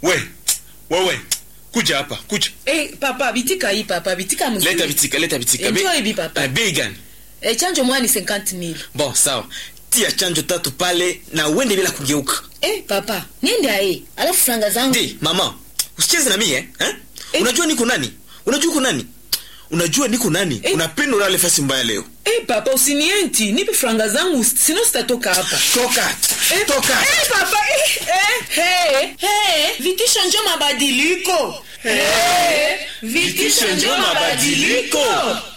we wewe kuja hapa kuja Eh, papa bitika hii papa bitika mzuri. leta vitika leta vitika Enjoy Bei- hivi, papa. Eh, bei gani Eh, chanjo mwani 50000. bon sawa tia chanjo tatu pale na uende bila kugeuka Eh, papa, niende ae. Alafu franga zangu. ndi mama usicheze na mie eh? eh? Eh. unajua niko nani unajua uko nani unajua niko nani Eh. unapenda ulale fasi mbaya leo Eh, papa usinienti, nipe franga zangu sino sitatoka hapa. toka Eh, toka Eh, papa, eh, eh, hey, hey, vitisho njo mabadiliko. Hey, vitisho njo mabadiliko.